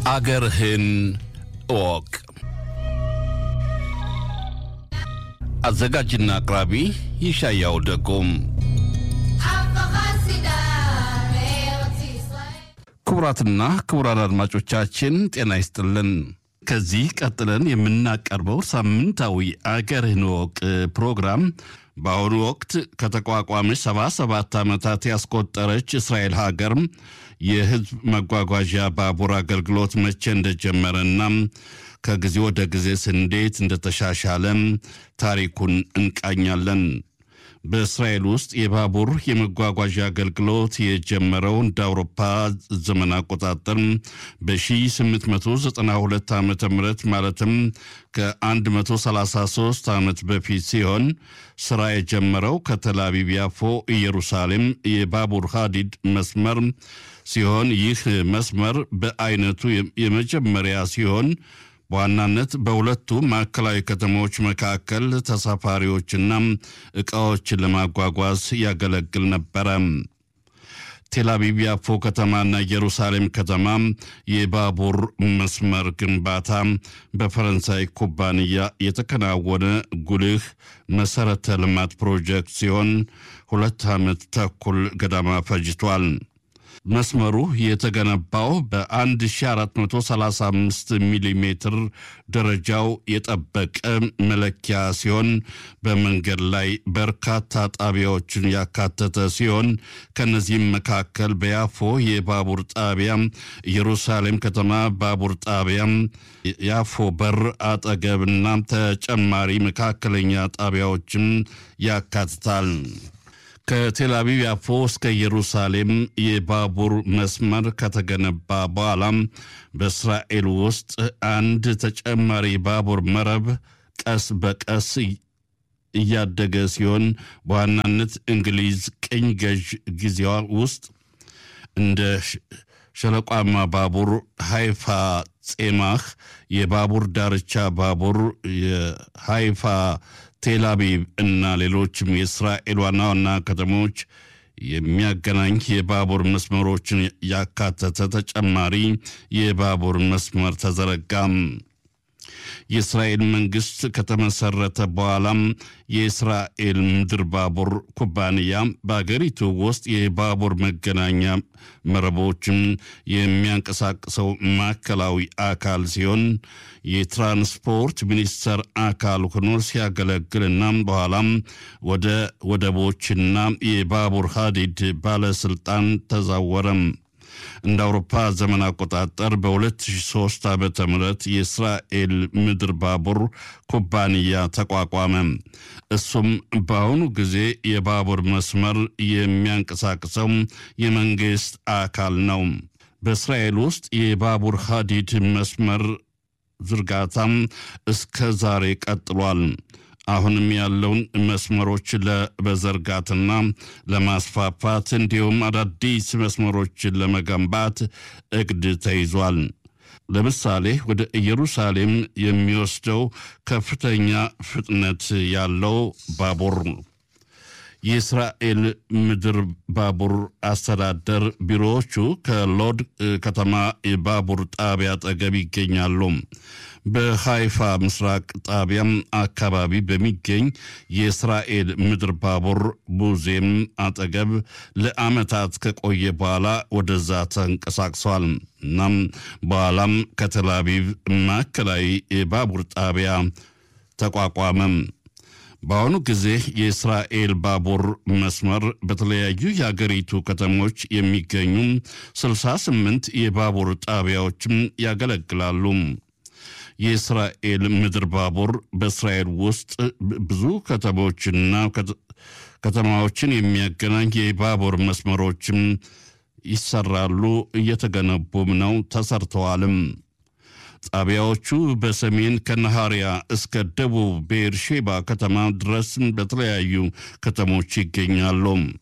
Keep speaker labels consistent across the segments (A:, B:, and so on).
A: አገርህን እወቅ። አዘጋጅና አቅራቢ ይሻያው ደጎም። ክቡራትና ክቡራን አድማጮቻችን ጤና ይስጥልን። ከዚህ ቀጥለን የምናቀርበው ሳምንታዊ አገርህን እወቅ ፕሮግራም በአሁኑ ወቅት ከተቋቋመች ሰባ ሰባት ዓመታት ያስቆጠረች እስራኤል ሀገር የሕዝብ መጓጓዣ ባቡር አገልግሎት መቼ እንደጀመረና ከጊዜ ወደ ጊዜስ እንዴት እንደተሻሻለ ታሪኩን እንቃኛለን። በእስራኤል ውስጥ የባቡር የመጓጓዣ አገልግሎት የጀመረው እንደ አውሮፓ ዘመን አቆጣጠር በ1892 ዓ ም ማለትም ከ133 ዓመት በፊት ሲሆን ስራ የጀመረው ከተላቢብ ያፎ ኢየሩሳሌም የባቡር ሀዲድ መስመር ሲሆን ይህ መስመር በአይነቱ የመጀመሪያ ሲሆን በዋናነት በሁለቱ ማዕከላዊ ከተሞች መካከል ተሳፋሪዎችና ዕቃዎችን ለማጓጓዝ ያገለግል ነበረ። ቴልአቪቭ ያፎ ከተማና ኢየሩሳሌም ከተማ የባቡር መስመር ግንባታ በፈረንሳይ ኩባንያ የተከናወነ ጉልህ መሠረተ ልማት ፕሮጀክት ሲሆን ሁለት ዓመት ተኩል ገዳማ ፈጅቷል። መስመሩ የተገነባው በ1435 ሚሊ ሜትር ደረጃው የጠበቀ መለኪያ ሲሆን በመንገድ ላይ በርካታ ጣቢያዎችን ያካተተ ሲሆን ከነዚህም መካከል በያፎ የባቡር ጣቢያ፣ ኢየሩሳሌም ከተማ ባቡር ጣቢያ፣ ያፎ በር አጠገብና ተጨማሪ መካከለኛ ጣቢያዎችን ያካትታል። ከቴልአቪቭ ያፎ እስከ ኢየሩሳሌም የባቡር መስመር ከተገነባ በኋላም በእስራኤል ውስጥ አንድ ተጨማሪ ባቡር መረብ ቀስ በቀስ እያደገ ሲሆን በዋናነት እንግሊዝ ቅኝ ገዥ ጊዜዋ ውስጥ እንደ ሸለቋማ ባቡር፣ ሃይፋ ጼማህ የባቡር ዳርቻ ባቡር፣ የሃይፋ ቴልአቪቭ እና ሌሎችም የእስራኤል ዋና ዋና ከተሞች የሚያገናኝ የባቡር መስመሮችን ያካተተ ተጨማሪ የባቡር መስመር ተዘረጋም። የእስራኤል መንግስት ከተመሰረተ በኋላም የእስራኤል ምድር ባቡር ኩባንያ በአገሪቱ ውስጥ የባቡር መገናኛ መረቦችን የሚያንቀሳቅሰው ማዕከላዊ አካል ሲሆን የትራንስፖርት ሚኒስቴር አካል ሆኖ ሲያገለግልና በኋላም ወደ ወደቦችና የባቡር ሀዲድ ባለስልጣን ተዛወረም። እንደ አውሮፓ ዘመን አቆጣጠር በ2003 ዓ ም የእስራኤል ምድር ባቡር ኩባንያ ተቋቋመ። እሱም በአሁኑ ጊዜ የባቡር መስመር የሚያንቀሳቅሰው የመንግሥት አካል ነው። በእስራኤል ውስጥ የባቡር ሀዲድ መስመር ዝርጋታም እስከ ዛሬ ቀጥሏል። አሁንም ያለውን መስመሮች ለመዘርጋትና ለማስፋፋት እንዲሁም አዳዲስ መስመሮችን ለመገንባት እቅድ ተይዟል። ለምሳሌ ወደ ኢየሩሳሌም የሚወስደው ከፍተኛ ፍጥነት ያለው ባቡር የእስራኤል ምድር ባቡር አስተዳደር ቢሮዎቹ ከሎድ ከተማ የባቡር ጣቢያ አጠገብ ይገኛሉ። በሃይፋ ምስራቅ ጣቢያም አካባቢ በሚገኝ የእስራኤል ምድር ባቡር ሙዚየም አጠገብ ለዓመታት ከቆየ በኋላ ወደዛ ተንቀሳቅሷል። እናም በኋላም ከተላቪቭ ማዕከላዊ የባቡር ጣቢያ ተቋቋመም። በአሁኑ ጊዜ የእስራኤል ባቡር መስመር በተለያዩ የአገሪቱ ከተሞች የሚገኙ 68 የባቡር ጣቢያዎችም ያገለግላሉ። የእስራኤል ምድር ባቡር በእስራኤል ውስጥ ብዙ ከተሞችና ከተማዎችን የሚያገናኝ የባቡር መስመሮችም ይሰራሉ፣ እየተገነቡም ነው፣ ተሰርተዋልም። ጣቢያዎቹ በሰሜን ከነሃሪያ እስከ ደቡብ ቤርሼባ ከተማ ድረስ በተለያዩ ከተሞች ይገኛሉ።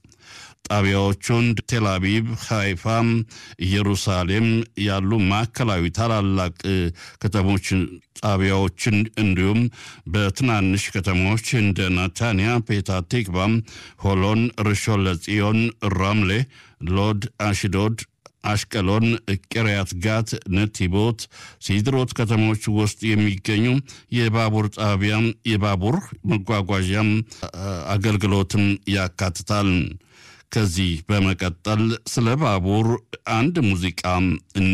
A: ጣቢያዎቹን ቴልአቪቭ፣ ሃይፋም፣ ኢየሩሳሌም ያሉ ማዕከላዊ ታላላቅ ከተሞች ጣቢያዎችን እንዲሁም በትናንሽ ከተሞች እንደ ናታንያ፣ ፔታ ቲክቫ፣ ሆሎን፣ ርሾን ለጽዮን፣ ራምሌ፣ ሎድ፣ አሽዶድ፣ አሽቀሎን፣ ቂርያት ጋት፣ ነቲቦት፣ ሲድሮት ከተሞች ውስጥ የሚገኙ የባቡር ጣቢያ የባቡር መጓጓዣም አገልግሎትን ያካትታል። ከዚህ በመቀጠል ስለ ባቡር አንድ ሙዚቃ